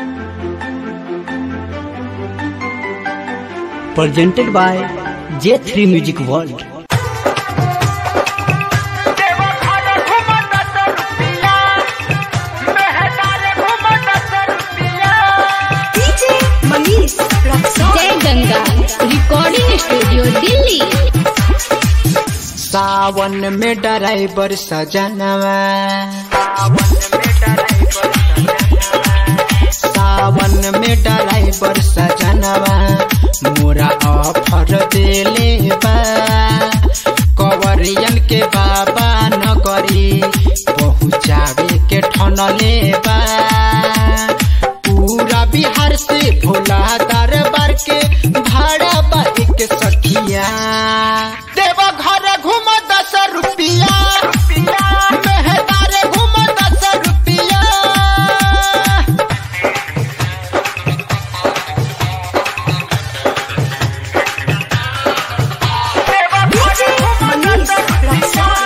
presented by J3 Music World. DJ Manish Jai Ganga recording studio Delhi सावन में driver सजनवा सावन में ड्राइवर सजनवा मोरा ऑफर देले बा कवरियन के बाबा नगरी पहुँचावे के ठनले बा पूरा बिहार से भोला दरबार के भाड़ा बा एक सखिया देवा घर घूम दस रुपिया मेहदारे घूम दस रुपिया डीजे मनीष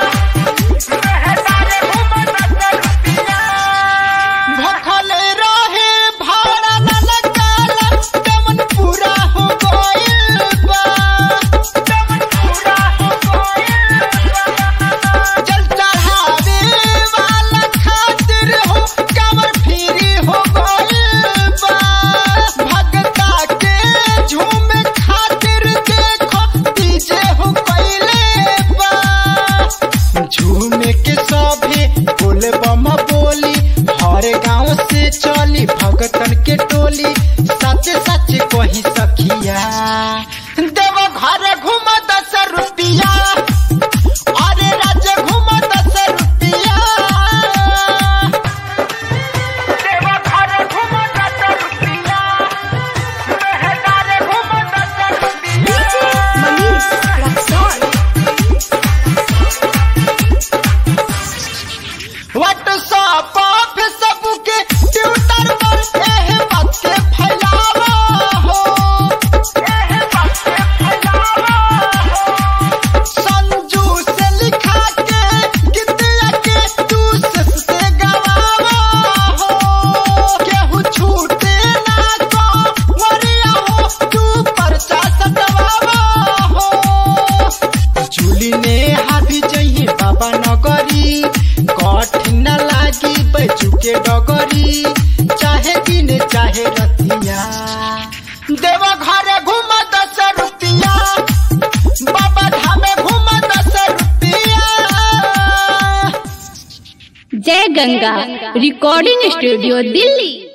भखल रहे भाड़ा न लगाला दमन पूरा हो गइल बा दमन पूरा हो गइल बा जल चढ़ावे वाला खातिर हो कमर फ्री हो गइल बा भगता के झूम खातिर देखो डीजे हो पहिले बा झूमे के सभे बोले बम बोली हर गांव से चली भगतन के टोली सच सच कही सखिया देव घर घूम दस रुपिया अरे राज्य घूम दस रुपिया देव घर घूम दस रुपिया मेहदारे घूम दस रुपिया DJ Manish Raxaul WhatsApp Facebook के ट्विटर पर एह बात के फैलावा हो एह बात के फैलावा हो संजू से लिखा के गीतिया के तू से गवावा हो केहू छूटे ना को वरिया हो तू परचा सटवावा हो झूली ने हाथी जइहे बाबा नगरी कठिन लागी बैजू के डगरी चाहे दिन चाहे रतिया देवा घरे घूम दस रुपिया बाबा धामे घूम दस रुपिया जय गंगा रिकॉर्डिंग स्टूडियो दिल्ली